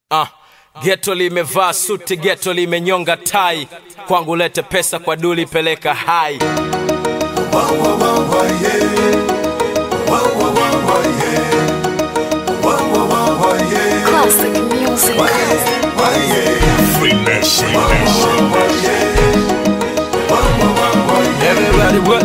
Ah, geto limevaa suti, geto limenyonga tai, kwangu lete pesa, kwa duli peleka hai. Classic music. Everybody what?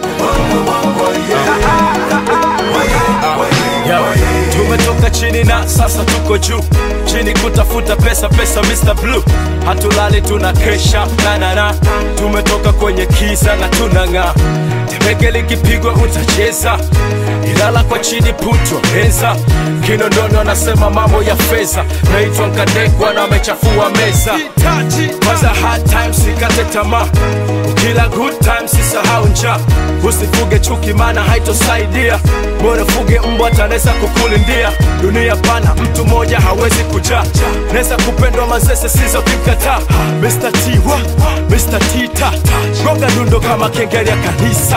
Yo, tumetoka chini na sasa tuko juu chini kutafuta pesa pesa Mr. Blue hatulali tuna kesha na na na tumetoka kwenye kisa na tunang'aa tembeke likipigwa utacheza ilala kwa chini putwa meza kinondoni wanasema mambo ya fedha naitwa nkadekwa na amechafua meza kwanza hard times sikate tamaa ukila good times sisahau njaa usifuge chuki maana haitosaidia bora fuge mbwa tanaweza kukulindia dunia pana mtu mmoja hawezi kujaa naweza kupendwa mazese sizo kimkataa Mr. T wa Mr. T ta gonga dundo kama kengele ya kanisa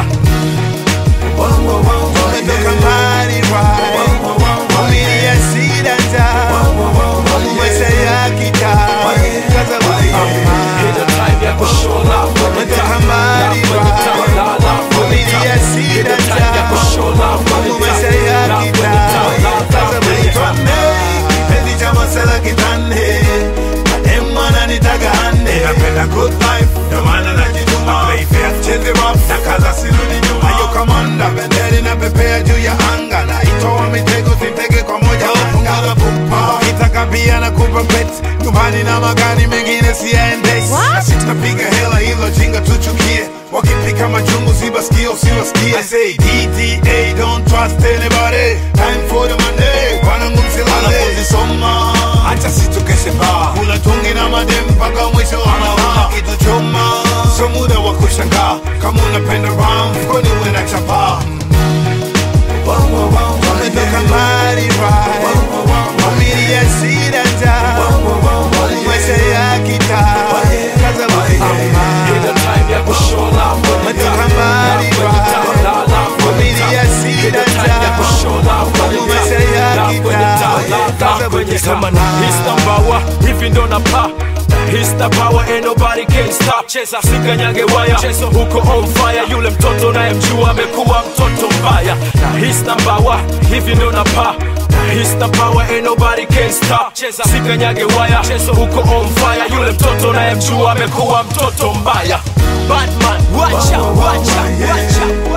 Umetoka mbali right Familia shida njaa Maisha ya kitaa Kaza kusimama Hilo time ya kushow love Umetoka mbali right Familia shida njaa Maisha ya kitaa Kaza kusimama Kipendi cha masela kitande Mademu ananitaka hande Napenda good life Ndio maana najituma Play fair Cheze rough Na kaza sirudi nyuma Ayo kamanda Bendera inapepea juu ya anga Na itoa mitego sitege kwa moja anga pupa Kitaka pia na kupa bet Nyumbani na magari mengine siyaendesi Na sisi tunapiga hela hilo jinga tuchukie Wakipika majungu sibasikie usiwasikie I say DTA don't trust anybody Time for the money Wanangu msilale Soma Acha situkeshe baa Kula tungi na madem mpaka mwisho wa mawa Kitu choma So muda wa kushangaa Kama unapenda ram Mfukoni uwe na chapaa Umetoka mbali right Familia shida njaa Maisha ya kitaa Kaza kusimama Hilo time ya kushow love Umetoka mbali right Familia shida njaa Maisha ya kitaa kwenye kama na hista mbawa hivi ndo na pa Hista power ain't nobody can stop cheza sikanyage waya chezo huko on fire yule mtoto naye mjua amekuwa mtoto mbaya na hista mbawa hivi ndo na pa Hista power ain't nobody can stop cheza sikanyage waya chezo huko on fire yule mtoto naye mjua amekuwa mtoto mbaya Batman wacha wacha wacha